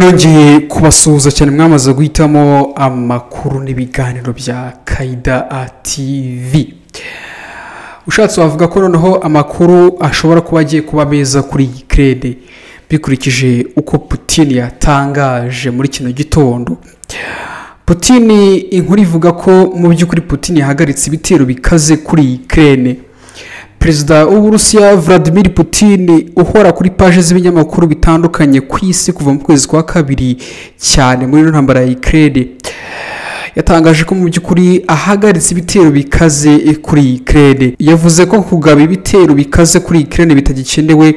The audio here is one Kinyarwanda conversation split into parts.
nongeye kubasuhuza cyane mwamaze guhitamo amakuru n'ibiganiro bya kayida TV ushatse wavuga ko noneho amakuru ashobora kuba agiye kuba meza kuri iyi kerede bikurikije uko Putin yatangaje muri kino gitondo Putin inkuru ivuga ko mu by'ukuri Putin yahagaritse ibitero bikaze kuri iyi kerede perezida w'uburusiya Vladimir Putin uhora kuri paje z'ibinyamakuru bitandukanye ku isi kuva mu kwezi kwa kabiri cyane muri ino ntambara ya ikirere yatangaje ko mu by'ukuri ahagaritse ibitero bikaze kuri ikirere yavuze ko kugaba ibitero bikaze kuri ikirere bitagikenewe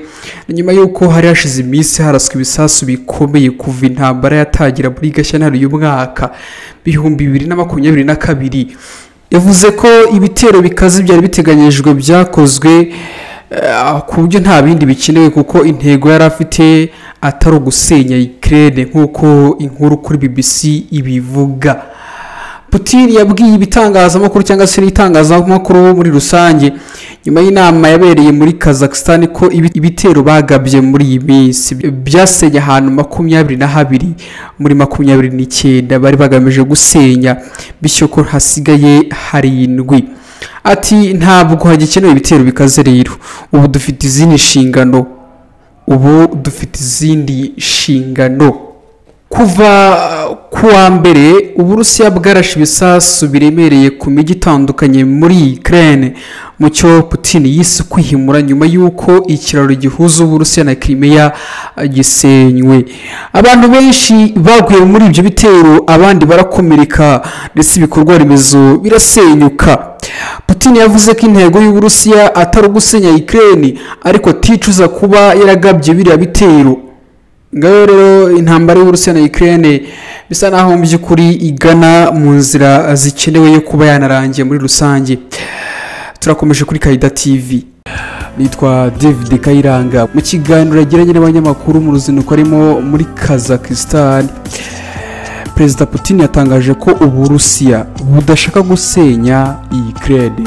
nyuma y'uko hari hashize iminsi haraswa ibisasu bikomeye kuva intambara yatangira muri gashyantare uyu mwaka bihumbi bibiri na makumyabiri na kabiri yavuze ko ibitero bikaze byari biteganyijwe byakozwe eh, ku buryo nta bindi bikenewe kuko intego yari afite atari ugusenya ikirere nk'uko inkuru kuri bbc ibivuga Putin yabwiye ibitangazamakuru cyangwa se n'itangazamakuru muri rusange nyuma y'inama yabereye muri kazakhstan ko ibi- ibitero bagabye muri iyi minsi byasenye ahantu makumyabiri na habiri muri makumyabiri n'icyenda bari bagamije gusenya bityo ko hasigaye harindwi ati ntabwo hagikenewe ibitero bikaze rero ubu dufite izindi nshingano ubu dufite izindi nshingano kuva ku wa mbere uburusiya bwarashe ibisasu biremereye ku mijyi itandukanye muri Ukraine mu cyo Putin yise kwihimura nyuma y'uko ikiraro gihuza uburusiya na Crimea eh, gisenywe abantu benshi baguye muri ibyo bitero abandi barakomereka ndetse ibikorwa remezo birasenyuka Putin yavuze ko intego y'uburusiya atari ugusenya Ukraine ariko aticuza kuba yaragabye biriya bitero ngaho rero intambara y'uburusiya na Ukraine bisa naho mu by'ukuri igana mu nzira zikenewe yo kuba yanarangiye muri rusange turakomeje kuri kayida tv nitwa david kayiranga mu kiganiro yagiranye n'abanyamakuru mu ruzinduko arimo muri kazakisitani perezida putin yatangaje ko uburusiya budashaka gusenya iyi kerede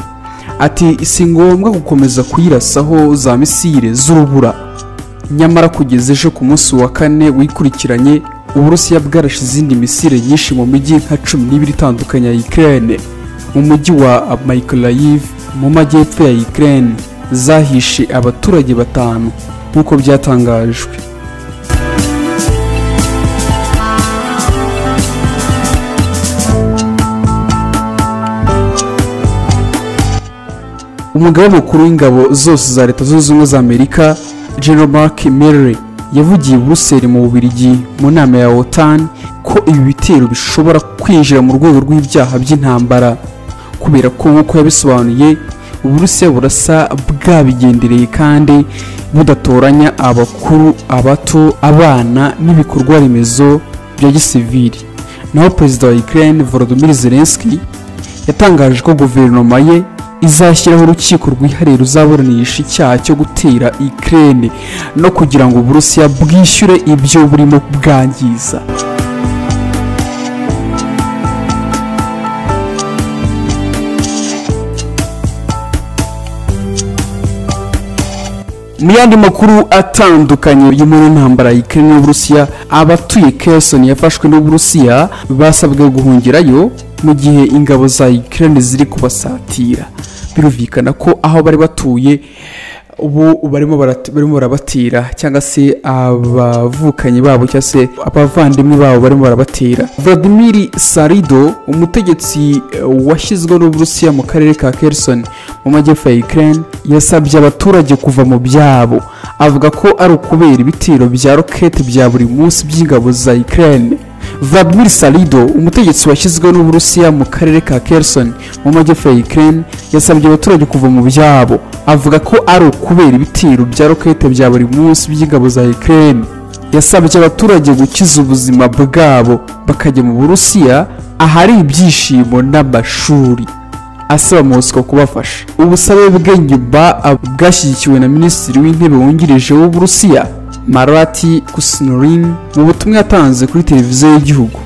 ati si ngombwa gukomeza kuyirasaho za misire z'urubura nyamara kugeza ejo ku munsi wa kane wikurikiranye uburusiya bwarashe izindi misire nyinshi mu mijyi nka cumi n'ibiri itandukanye ya ikirere mu mujyi wa mayikolayiv mu majyepfo ya ikirere zahishe abaturage batanu nk'uko byatangajwe umugaba mukuru w'ingabo zose za leta zunze ubumwe za amerika general mark Milley yavugiye i buruseli mu bubirigi mu nama ya otan ko ibi bitero bishobora kwinjira mu rwego rw'ibyaha by'intambara kubera ko nk'uko yabisobanuye uburusiya burasa bwabigendereye kandi budatoranya abakuru abato abana n'ibikorwa remezo bya gisivili naho perezida wa ukraine volodymyr zelensky yatangaje ko guverinoma ye izashyiraho urukiko rwihariye ruzaburanisha icyaha cyo gutera ikirere no kugira ngo uburusiya bwishyure ibyo burimo bwangiza mu yandi makuru atandukanye yo muri ntambara ya Ukraine n'Uburusiya abatuye Kherson yafashwe n'Uburusiya basabwe guhungirayo mu gihe ingabo za Ukraine ziri kubasatira birumvikana ko aho bari batuye ubu barimo barat- barimo barabatira cyangwa se abavukanyi babo cyangwa se abavandimwe babo barimo barabatira Vladimir Sarido umutegetsi eh, washyizweho n'Uburusiya mu karere ka Kherson mu majyepfo ya Ukraine yasabye abaturage kuva mu byabo avuga ko ari ukubera ibitero bya rokete bya buri munsi by'ingabo za Ukraine Vladimir Salido umutegetsi washyizweho n'Uburusiya mu karere ka Kherson mu majyepfo ya Ukraine yasabye abaturage kuva mu byabo avuga ko ari ukubera ibitero bya rokete bya buri munsi by'ingabo za Ukraine yasabye abaturage gukiza ubuzima bwabo bakajya mu Burusiya ahari ibyishimo n'amashuri asaba Moscow kubafasha ubusabe bwe nyuma ah, bwashyigikiwe na minisitiri w'intebe wungirije w'uburusiya marati kusinurin mu butumwa yatanze kuri televiziyo y'igihugu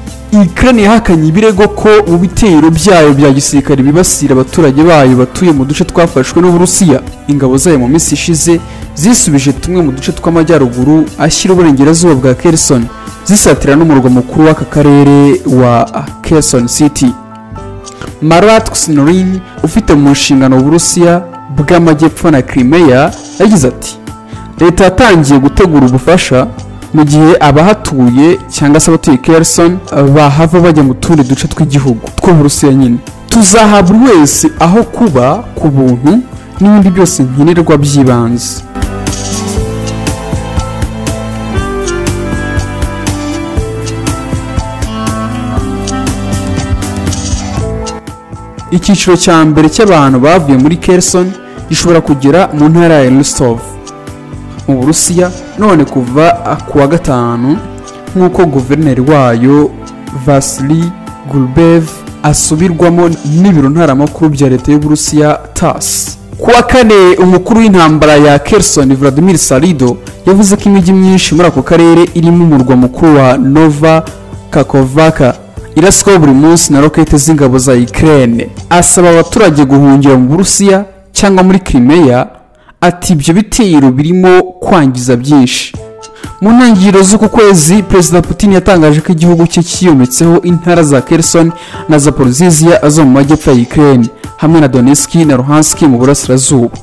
Ukraine yahakanye ibirego ko mu bitero byayo bya gisirikare bibasira abaturage bayo batuye mu duce twafashwe n'uburusiya ingabo zayo mu minsi ishize zisubije tumwe mu duce tw'amajyaruguru ashyira uburengerazuba bwa Kherson zisatira n'umurwa mukuru w'aka karere wa Quezon City Marat Kusnorin ufite mu nshingano Uburusiya bw'amajyepfo na Crimea yagize ati leta yatangiye gutegura ubufasha mu gihe abahatuye cyangwa se abatuye Kherson bahava bajya mu tundi duce tw'igihugu two mu Burusiya nyine tuzaha buri wese aho kuba ku buntu n'ibindi byose nkenerwa by'ibanze icyiciro cya mbere cy'abantu bavuye muri Kherson gishobora kugera mu ntara ya Rostov mu Burusiya none kuva ku wa gatanu nk'uko guverineri wayo Vasily Gulbev asubirwamo n'ibiro ntaramakuru bya leta y'Uburusiya TASS ku wa kane umukuru w'intambara ya Kherson Vladimir Salido yavuze ko imijyi myinshi muri ako karere irimo umurwa mukuru wa Nova Kakovaka iraswaho buri munsi na rokete z'ingabo za Ukraine asaba abaturage guhungira mu Burusiya cyangwa muri Crimea ati ibyo bitero birimo kwangiza byinshi mu ntangiriro z'uku kwezi perezida putin yatangaje ko igihugu cye kiyometseho intara za Kherson na zaporozizia zo mu majyepfo ya Ukraine hamwe na donetsk na luhansk mu burasirazuba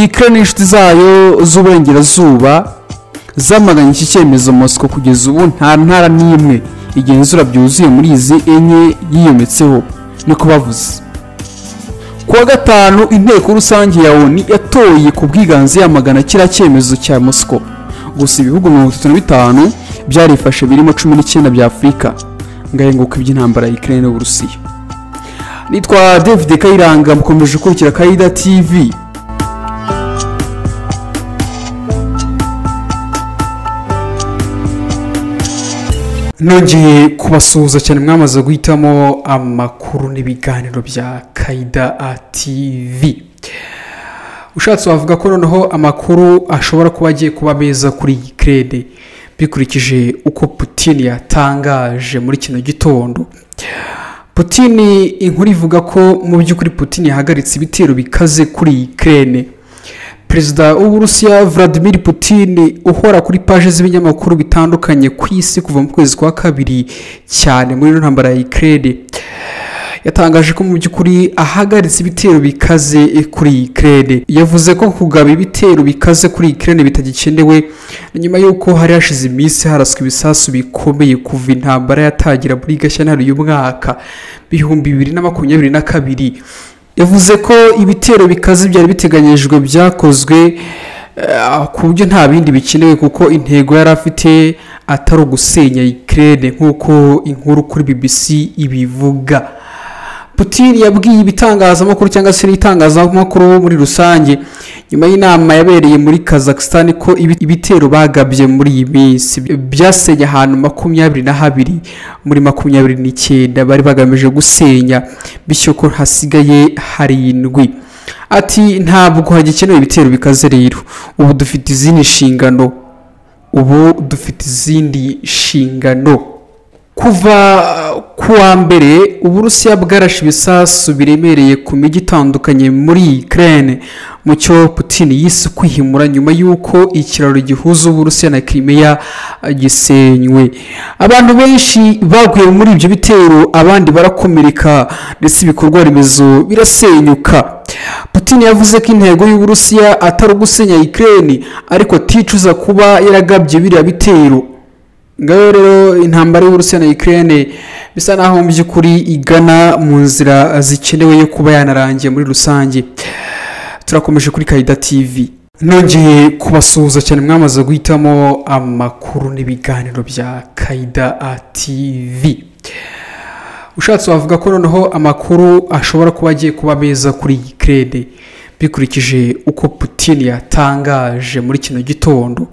Ukraine n'inshuti zayo z'uburengerazuba zamaganye iki cyemezo mosiko kugeza ubu nta ntara n'imwe igenzura byuzuye muri izi enye yiyometseho niko bavuze ku wa gatanu inteko rusange ya oni yatoye ku bwiganze yamagana kiriya cyemezo cya mosiko gusa ibihugu mirongo itatu na bitanu byarifashe birimo cumi n'icyenda bya afurika ngahenguka iby'intambara ya ikirere n'uburusiya nitwa david kayiranga mukomeje gukurikira kayida tv nongeye kubasuhuza cyane mwamaze guhitamo amakuru n'ibiganiro bya kayida tv ushatse wavuga ko noneho amakuru ashobora kuba agiye kuba meza kuri iyi kerede bikurikije uko putin yatangaje muri kino gitondo putin inkuru ivuga ko mu by'ukuri putin yahagaritse ibitero bikaze kuri iyi kerede perezida w'uburusiya Vladimir putin uhora kuri paje z'ibinyamakuru bitandukanye ku isi kuva mu kwezi kwa kabiri cyane muri ino ntambara ya ikirere yatangaje ko mu by'ukuri ahagaritse ibitero bikaze kuri ikirere yavuze ko kugaba ibitero bikaze kuri ikirere bitagikenewe nyuma y'uko hari hashize iminsi haraswa ibisasu bikomeye kuva intambara yatangira muri gashyantare y'umwaka bihumbi bibiri na makumyabiri na kabiri yavuze ko ibitero bikaze byari biteganyijwe byakozwe ku buryo nta bindi bikenewe kuko intego yari afite atari ugusenya ikirere nk'uko inkuru kuri bbc ibivuga putin yabwiye ibitangazamakuru cyangwa se n'itangazamakuru muri rusange nyuma y'inama yabereye muri kazakhstan ko ibitero bagabye muri iyi minsi byasenye ahantu makumyabiri na habiri muri makumyabiri n'icyenda bari bagamije gusenya bityo ko hasigaye harindwi ati ntabwo hagikenewe ibitero bikaze rero ubu dufite izindi nshingano ubu dufite izindi nshingano kuva ku wa mbere uburusiya bwarashe ibisasu biremereye ku mijyi itandukanye muri Ukraine mu cyo putin yise kwihimura nyuma y'uko ikiraro gihuza uburusiya na Crimea gisenywe abantu benshi baguye muri ibyo bitero abandi barakomereka ndetse ibikorwa remezo birasenyuka putin yavuze ko intego y'uburusiya atari ugusenya Ukraine ariko aticuza kuba yaragabye biriya bitero ngaho rero intambara y'uburusiya na Ukraine bisa naho mu by'ukuri igana mu nzira zikenewe yo kuba yanarangiye muri rusange turakomeje kuri kayida tv nongeye kubasuhuza cyane mwamaze guhitamo amakuru n'ibiganiro bya kayida tv ushatse wavuga ko noneho amakuru ashobora kuba agiye kuba meza kuri iyi kerede bikurikije uko putin yatangaje muri kino gitondo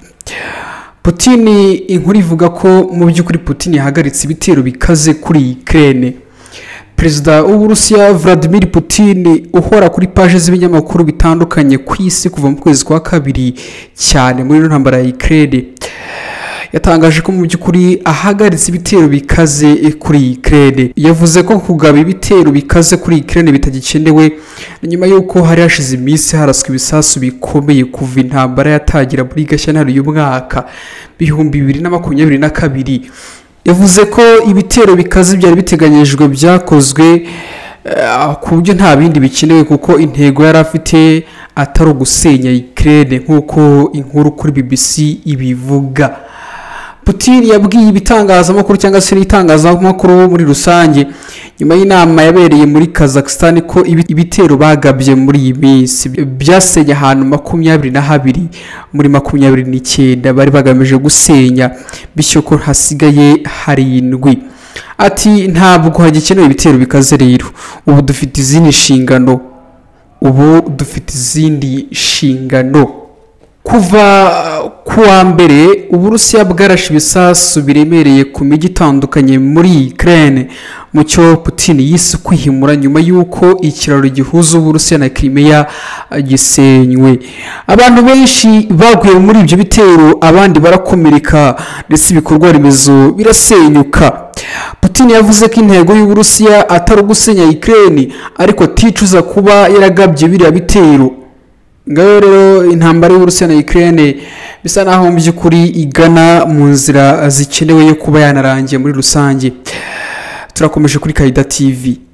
putin inkuru ivuga ko mu by'ukuri putin yahagaritse ibitero bikaze kuri ikirere perezida w'uburusiya Vladimir putin uhora kuri paje z'ibinyamakuru bitandukanye ku isi kuva mu kwezi kwa kabiri cyane muri ino ntambara ya ikirere yatangaje ko mu by'ukuri ahagaritse ibitero bikaze kuri ikirere yavuze ko kugaba ibitero bikaze kuri ikirere bitagikenewe nyuma y'uko hari hashize iminsi haraswa ibisasu bikomeye kuva intambara yatangira muri gashyantare uyu mwaka bihumbi bibiri na makumyabiri na kabiri yavuze ko ibitero bikaze byari biteganyijwe byakozwe ku buryo nta bindi bikenewe kuko intego yari afite atari ugusenya ikirere nk'uko inkuru kuri bbc ibivuga putin yabwiye ibitangazamakuru cyangwa se n'itangazamakuru muri rusange nyuma y'inama yabereye muri kazakhstan ko ibitero bagabye muri iyi minsi byasenye ahantu makumyabiri na habiri muri makumyabiri n'icyenda bari bagamije gusenya bityo ko hasigaye harindwi ati ntabwo hagikenewe ibitero bikaze rero ubu dufite izindi nshingano ubu dufite izindi nshingano kuva ku wa mbere uburusiya bwarashe ibisasu biremereye ku mijyi itandukanye muri kirene mu cyo Putin yise kwihimura nyuma y'uko ikiraro gihuza uburusiya na kirimeya gisenywe abantu benshi baguye muri ibyo bitero abandi barakomereka ndetse ibikorwa remezo birasenyuka Putin yavuze ko intego y'uburusiya atari ugusenya ikirere ariko aticuza kuba yaragabye biriya bitero ngaho rero intambara y'uburusiya na ikirere bisa naho mu by'ukuri igana mu nzira zikenewe yo kuba yanarangiye muri rusange turakomeje kuri kayida tivi